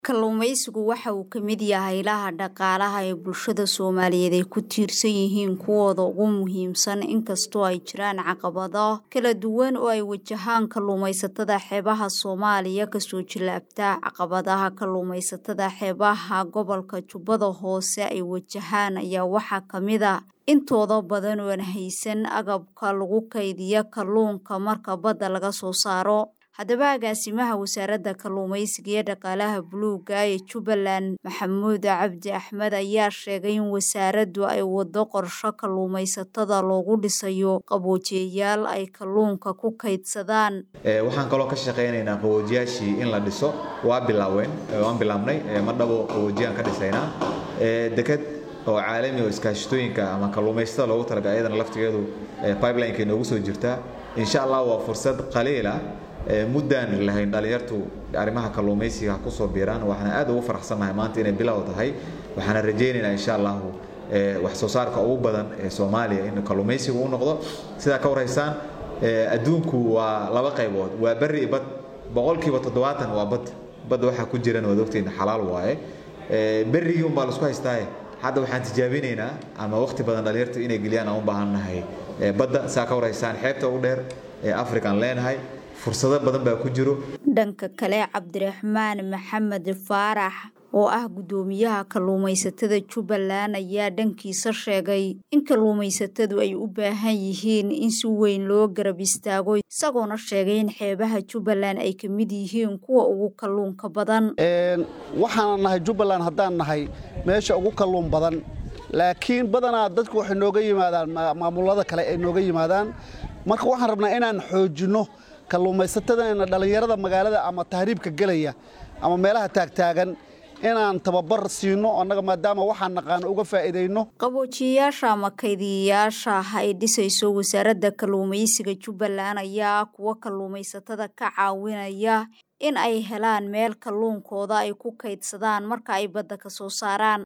Kalluumaysigu waxa uu ka mid yahay ilaha dhaqaalaha ee bulshada Soomaaliyeed ay ku tiirsan yihiin kuwooda ugu muhiimsan inkastoo ay jiraan caqabado kala duwan oo ay wajahaan kalluumaysatada xeebaha Soomaaliya kasoo jilaabta. Caqabadaha kalluumaysatada xeebaha gobolka Jubbada Hoose ay wajahaan ayaa waxaa ka mid ah intooda badan oo aan haysan agabka lagu kaydiyo kalluunka marka badda laga soo saaro. Haddaba agaasimaha wasaaradda kalluumaysiga iyo dhaqaalaha buluugga ee Jubbaland Maxamuud Cabdi Axmed ayaa sheegay in wasaaraddu ay waddo qorshe kalluumaysatada loogu dhisayo qaboojiyayaal ay kalluunka ku kaydsadaan. waxaan kaloo ka shaqaynaynaa qaboojiyaashii in la dhiso waa bilaaween waan bilaabnay mar dhabo qaboojiyaan ka dhisaynaa deked oo caalami oo iskaashatooyinka ama kalluumaysatada loogu talagalay iyadana laftigeedu pipeline-ka inoogu soo jirtaa insha allah waa fursad qaliila muddaan lahayn dhalinyartu arrimaha kalluumaysiga kusoo biiraan waxaana aad ugu faraxsannahay maanta inay bilow tahay waxaana rajaynaynaa insha allahu wax soo saarka ugu badan ee soomaaliya in kalluumaysigu u noqdo sidaa ka warhaysaan adduunku waa laba qaybood waa berri iyo bad boqolkiiba toddobaatan waa bad badda waxaa ku jiran waad ogtiin xalaal waaye berrigii unbaa laisku haystaaye hadda waxaan tijaabinaynaa ama waqti badan dhalinyartu inay geliyaan aan u baahannahay badda saa ka warhaysaan xeebta ugu dheer ee afrikaan leenahay fursado badan baa ku jiro dhanka kale cabdiraxmaan maxamed faarax oo ah guddoomiyaha kalluumaysatada jubbaland ayaa dhankiisa sheegay in kalluumaysatadu ay u baahan yihiin in si weyn loo garab istaago isagoona sheegay in xeebaha jubbaland ay ka mid yihiin kuwa ugu kalluunka badan waxaana nahay jubbaland haddaan nahay meesha ugu kalluun badan laakiin badanaa dadku waxay nooga yimaadaan maamulada kale ay nooga yimaadaan marka waxaan rabnaa inaan xoojinno kalluumaysatadana dhallinyarada magaalada ama tahriibka gelaya ama meelaha taagtaagan inaan tababar siino annaga maadaama waxaan naqaano uga faa'iidayno qaboojiyayaasha ama kaydiyayaasha ay dhisayso wasaaradda kalluumaysiga jubbaland ayaa kuwa kalluumaysatada ka caawinaya in ay helaan meel kalluunkooda ay ku kaydsadaan marka ay badda ka soo saaraan